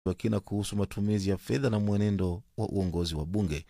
wa kina kuhusu matumizi ya fedha na mwenendo wa uongozi wa bunge.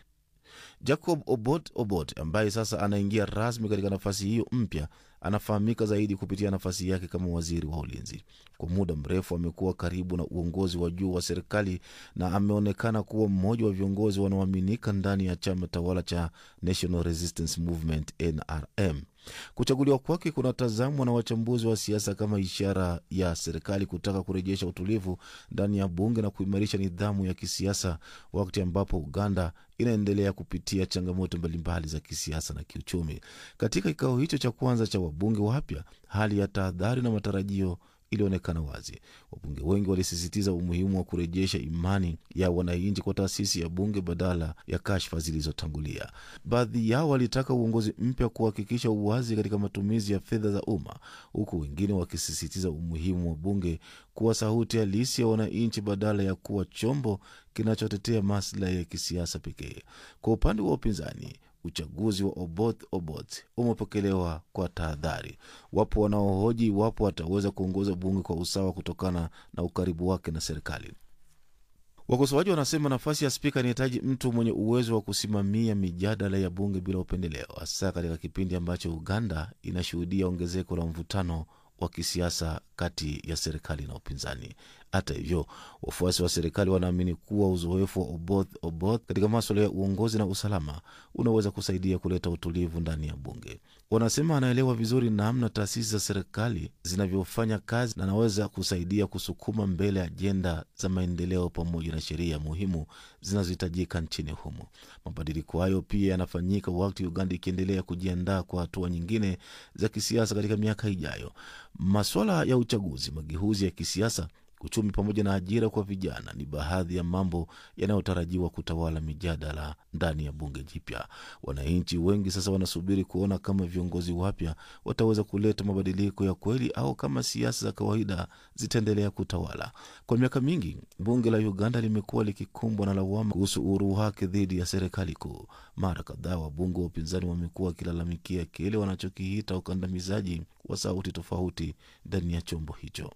Jacob Obot Obot ambaye sasa anaingia rasmi katika nafasi hiyo mpya anafahamika zaidi kupitia nafasi yake kama waziri wa ulinzi. Kwa muda mrefu amekuwa karibu na uongozi wa juu wa serikali na ameonekana kuwa mmoja wa viongozi wanaoaminika ndani ya chama tawala cha National Resistance Movement NRM. Kuchaguliwa kwake kunatazamwa na wachambuzi wa siasa kama ishara ya serikali kutaka kurejesha utulivu ndani ya bunge na kuimarisha nidhamu ya kisiasa, wakati ambapo Uganda inaendelea kupitia changamoto mbalimbali za kisiasa na kiuchumi. Katika kikao hicho cha kwanza cha wabunge wapya, hali ya tahadhari na matarajio ilionekana wazi. Wabunge wengi walisisitiza umuhimu wa kurejesha imani ya wananchi kwa taasisi ya bunge badala ya kashfa zilizotangulia. Baadhi yao walitaka uongozi mpya kuhakikisha uwazi katika matumizi ya fedha za umma, huku wengine wakisisitiza umuhimu wa bunge kuwa sauti halisi ya wananchi badala ya kuwa chombo kinachotetea maslahi ya kisiasa pekee. Kwa upande wa upinzani uchaguzi wa Oboth Oboth umepokelewa kwa tahadhari. Wapo wanaohoji iwapo ataweza kuongoza bunge kwa usawa kutokana na ukaribu wake na serikali. Wakosoaji wanasema nafasi ya spika inahitaji mtu mwenye uwezo wa kusimamia mijadala ya bunge bila upendeleo, hasa katika kipindi ambacho Uganda inashuhudia ongezeko la mvutano wa kisiasa kati ya serikali na upinzani. Hata hivyo, wafuasi wa serikali wanaamini kuwa uzoefu wa Oboth Oboth katika maswala ya uongozi na usalama unaweza kusaidia kuleta utulivu ndani ya bunge. Wanasema anaelewa vizuri namna taasisi za serikali zinavyofanya kazi na anaweza kusaidia kusukuma mbele ajenda za maendeleo pamoja na sheria muhimu zinazohitajika nchini humo. Mabadiliko hayo pia yanafanyika wakati Uganda ikiendelea kujiandaa kwa hatua nyingine za kisiasa katika miaka ijayo. Maswala ya uchaguzi, mageuzi ya kisiasa uchumi pamoja na ajira kwa vijana ni baadhi ya mambo yanayotarajiwa kutawala mijadala ndani ya bunge jipya. Wananchi wengi sasa wanasubiri kuona kama viongozi wapya wataweza kuleta mabadiliko ya kweli au kama siasa za kawaida zitaendelea kutawala. Kwa miaka mingi, bunge la Uganda limekuwa likikumbwa na lawama kuhusu uhuru wake dhidi ya serikali kuu. Mara kadhaa wabunge wa upinzani wamekuwa wakilalamikia kile wanachokiita ukandamizaji wa sauti tofauti ndani ya chombo hicho.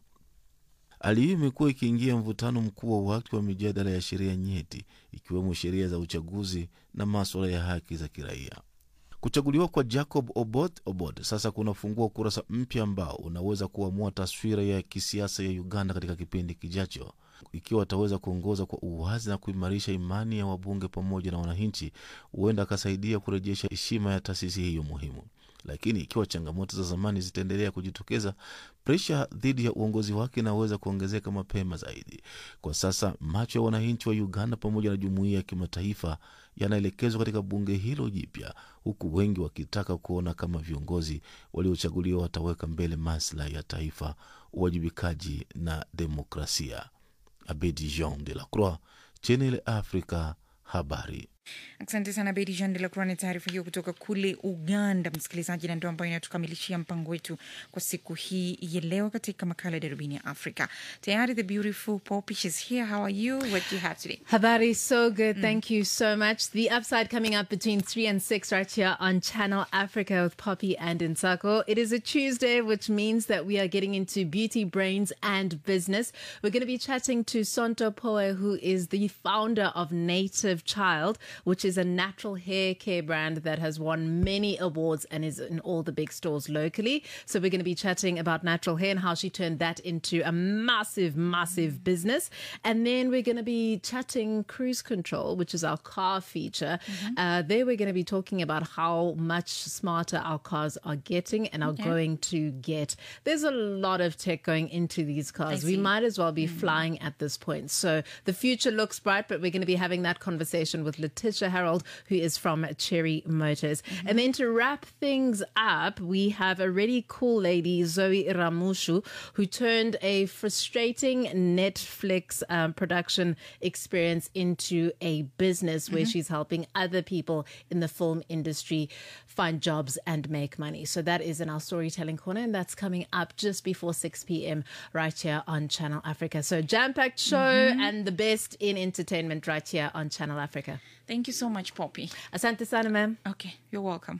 Hali hii imekuwa ikiingia mvutano mkuu wa wakati wa mijadala ya sheria nyeti, ikiwemo sheria za uchaguzi na maswala ya haki za kiraia. Kuchaguliwa kwa Jacob Oboth Oboth sasa kunafungua ukurasa mpya ambao unaweza kuamua taswira ya kisiasa ya Uganda katika kipindi kijacho. Ikiwa ataweza kuongoza kwa uwazi na kuimarisha imani ya wabunge pamoja na wananchi, huenda akasaidia kurejesha heshima ya taasisi hiyo muhimu. Lakini ikiwa changamoto za zamani zitaendelea kujitokeza, presha dhidi ya uongozi wake inaweza kuongezeka mapema zaidi. Kwa sasa macho ya wananchi wa Uganda pamoja na jumuiya ya kimataifa yanaelekezwa katika bunge hilo jipya, huku wengi wakitaka kuona kama viongozi waliochaguliwa wataweka mbele maslahi ya taifa, uwajibikaji na demokrasia. Abedi Jean de la Croix, Channel Africa, habari. Asante sana Bedi Jean de la Croix na taarifa hiyo kutoka kule Uganda, msikilizaji, na ndio ambayo inatukamilishia mpango wetu kwa siku hii ya leo katika makala ya darubini ya Afrika. Tayari the beautiful Poppy, she's here. How are you? What do you have today? Habari, so good. Thank you so much. The upside coming up between 3 and 6 right here on Channel Africa with Poppy and Insako. It is a Tuesday, which means that we are getting into beauty, brains, and business. We're going to be chatting to Sonto Poe, who is the founder of Native Child, which is a natural hair care brand that has won many awards and is in all the big stores locally. So we're going to be chatting about natural hair and how she turned that into a massive, massive business. And then we're going to be chatting cruise control, which is our car feature. Uh, there we're going to be talking about how much smarter our cars are getting and are going to get. There's a lot of tech going into these cars. We see. might as well be flying at this point. So the future looks bright, but we're going to be having that conversation with Letitia Harold, who is from Cherry Motors. And then to wrap things up, we have a really cool lady, Zoe Ramushu, who turned a frustrating Netflix um, production experience into a business where she's helping other people in the film industry find jobs and make money. So that is in our storytelling corner, and that's coming up just before 6 p.m. right here on Channel Africa. So jam packed show and the best in entertainment right here on Channel Africa. Thank you so much Poppy. Asante sana ma'am. Okay, you're welcome.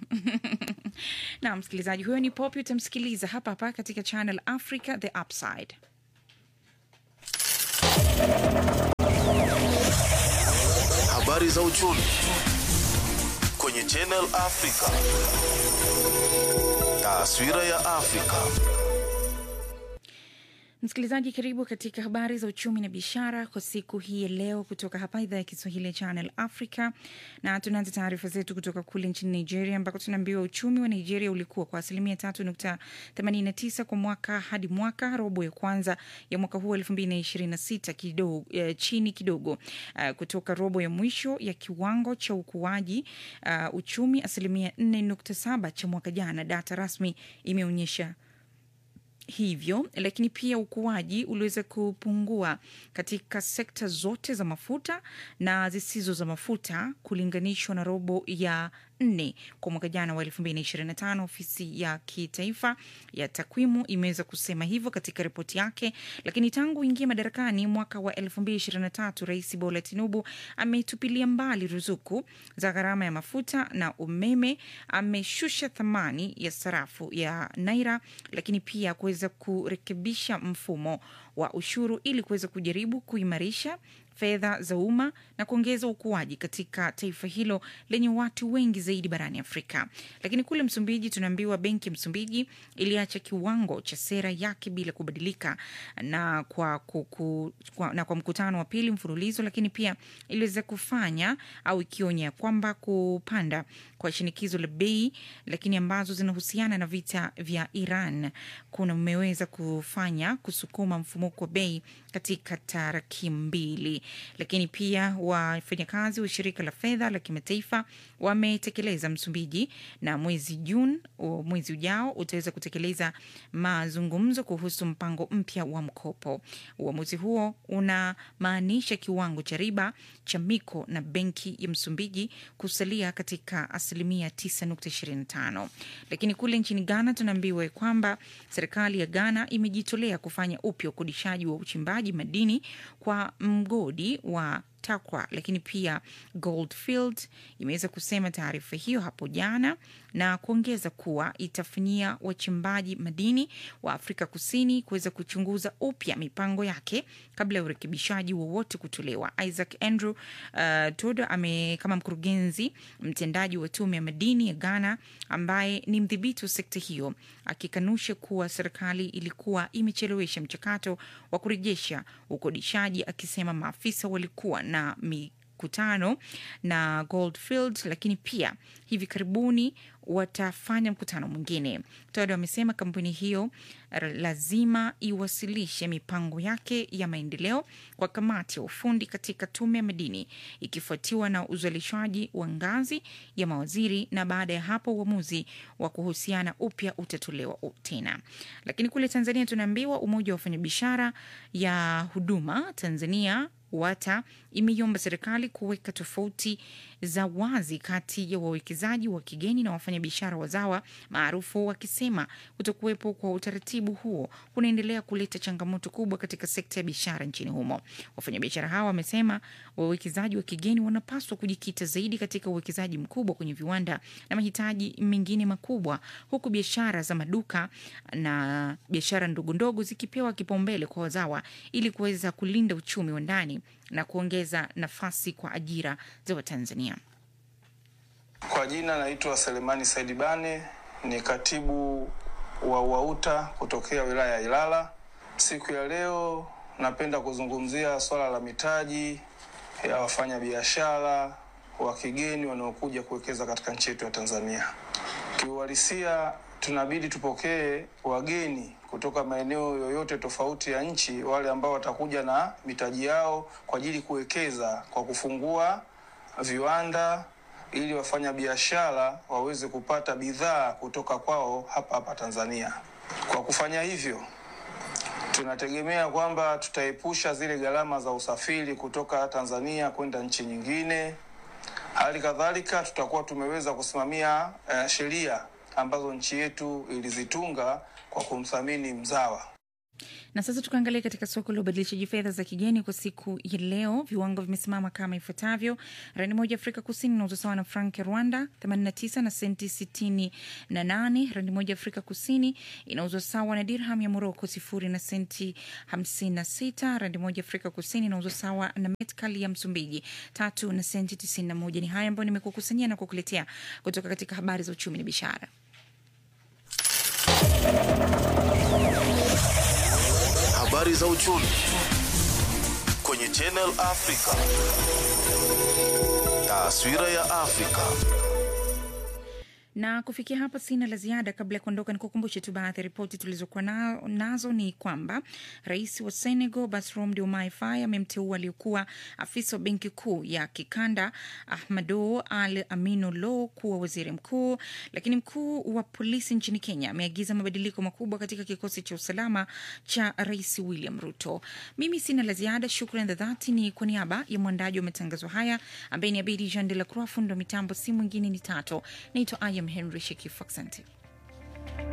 na msikilizaji, huyo ni Poppy, utamsikiliza hapa hapa katika Channel Africa, The Upside. Habari za uchumi kwenye Channel Africa. Taswira ya Afrika. Msikilizaji, karibu katika habari za uchumi na biashara kwa siku hii ya leo kutoka hapa idhaa ya Kiswahili ya Channel Africa, na tunaanza taarifa zetu kutoka kule nchini Nigeria ambako tunaambiwa uchumi wa Nigeria ulikuwa kwa asilimia tatu nukta themanini na tisa kwa mwaka hadi mwaka robo ya kwanza ya mwaka huu elfu mbili na ishirini na sita kidogo, eh, chini kidogo uh, kutoka robo ya mwisho ya kiwango cha ukuaji uh, uchumi asilimia nne nukta saba cha mwaka jana. Data rasmi imeonyesha hivyo lakini pia ukuaji uliweza kupungua katika sekta zote za mafuta na zisizo za mafuta kulinganishwa na robo ya nne kwa mwaka jana wa 2025. Ofisi ya kitaifa ya takwimu imeweza kusema hivyo katika ripoti yake. Lakini tangu ingia madarakani mwaka wa 2023, Rais Bola Tinubu ametupilia mbali ruzuku za gharama ya mafuta na umeme, ameshusha thamani ya sarafu ya naira, lakini pia kuweza kurekebisha mfumo wa ushuru ili kuweza kujaribu kuimarisha fedha za umma na kuongeza ukuaji katika taifa hilo lenye watu wengi zaidi barani Afrika. Lakini kule Msumbiji tunaambiwa benki ya Msumbiji iliacha kiwango cha sera yake bila kubadilika na kwa, kuku, kwa, na kwa mkutano wa pili mfululizo, lakini pia iliweza kufanya au ikionya kwamba kupanda kwa shinikizo la bei, lakini ambazo zinahusiana na vita vya Iran kuna umeweza kufanya kusukuma mfumuko wa bei katika tarakimu mbili lakini pia wafanyakazi wa shirika la fedha la kimataifa wametekeleza Msumbiji, na mwezi Juni, mwezi ujao utaweza kutekeleza mazungumzo kuhusu mpango mpya wa mkopo. Uamuzi huo unamaanisha kiwango cha riba cha miko na benki ya Msumbiji kusalia katika asilimia 9.25. Lakini kule nchini Ghana tunaambiwa kwamba serikali ya Ghana imejitolea kufanya upya ukodishaji wa uchimbaji madini kwa mgodi wa Takwa lakini pia Goldfield imeweza kusema taarifa hiyo hapo jana na kuongeza kuwa itafanyia wachimbaji madini wa Afrika Kusini kuweza kuchunguza upya mipango yake kabla ya urekebishaji wowote kutolewa. Isaac Andrew uh, Todo ame kama mkurugenzi mtendaji wa tume ya madini ya Ghana ambaye ni mdhibiti wa sekta hiyo akikanusha kuwa serikali ilikuwa imechelewesha mchakato wa kurejesha ukodishaji, akisema maafisa walikuwa na mikutano na Goldfield, lakini pia hivi karibuni watafanya mkutano mwingine. Todo amesema kampuni hiyo lazima iwasilishe mipango yake ya maendeleo kwa kamati ya ufundi katika tume ya madini, ikifuatiwa na uzalishaji wa ngazi ya mawaziri, na baada ya hapo uamuzi wa kuhusiana upya utatolewa tena. Lakini kule Tanzania tunaambiwa umoja wa wafanyabiashara ya huduma Tanzania WATA imeiomba serikali kuweka tofauti za wazi kati ya wawekezaji wa kigeni na wafanyabiashara wazawa maarufu, wakisema kutokuwepo kwa utaratibu huo kunaendelea kuleta changamoto kubwa katika sekta ya biashara nchini humo. Wafanyabiashara hawa wamesema wawekezaji wa kigeni wanapaswa kujikita zaidi katika uwekezaji mkubwa kwenye viwanda na mahitaji mengine makubwa, huku biashara za maduka na biashara ndogo ndogo zikipewa kipaumbele kwa wazawa ili kuweza kulinda uchumi wa ndani na kuongeza nafasi kwa ajira za Watanzania. Kwa jina naitwa Selemani Saidi Bane, ni katibu wa UAUTA kutokea wilaya ya Ilala. Siku ya leo napenda kuzungumzia swala la mitaji ya wafanyabiashara wa kigeni wanaokuja kuwekeza katika nchi yetu ya Tanzania. Kiuhalisia, tunabidi tupokee wageni kutoka maeneo yoyote tofauti ya nchi, wale ambao watakuja na mitaji yao kwa ajili kuwekeza kwa kufungua viwanda ili wafanya biashara waweze kupata bidhaa kutoka kwao hapa hapa Tanzania. Kwa kufanya hivyo, tunategemea kwamba tutaepusha zile gharama za usafiri kutoka Tanzania kwenda nchi nyingine. Hali kadhalika, tutakuwa tumeweza kusimamia uh, sheria ambazo nchi yetu ilizitunga kwa kumthamini mzawa. Na sasa tukaangalia katika soko la ubadilishaji fedha za kigeni kwa siku ya leo. Viwango vimesimama kama ifuatavyo: randi moja Afrika Kusini inauzwa sawa na frank ya Rwanda 89 na senti 68. Randi moja Afrika Kusini inauzwa sawa na dirham ya Moroko sifuri na senti 56. Randi moja Afrika Kusini inauzwa sawa na metkali ya Msumbiji tatu na senti 91. Ni haya ambayo nimekukusanyia na kukuletea kutoka katika habari za uchumi na biashara. Habari za uchumi kwenye Channel Africa. Taswira ya Afrika. na kufikia hapa sina la ziada. Kabla ya kuondoka, nikukumbushe tu baadhi ya ripoti tulizokuwa na, nazo ni kwamba rais wa Senegal Bassirou Diomaye Faye amemteua aliyokuwa afisa wa benki kuu ya kikanda Ahmadou Al Aminu Lo kuwa waziri mkuu. Lakini mkuu wa polisi nchini Kenya ameagiza mabadiliko makubwa katika kikosi cha usalama cha rais William Ruto. Mimi sina la ziada, shukran za dhati ni kwa niaba ya mwandaji wa matangazo haya ambaye ni Abedi Jean de la Croix, fundo wa mitambo si mwingine ni Tato. Naitwa Ayam Henry Shekifu, asante.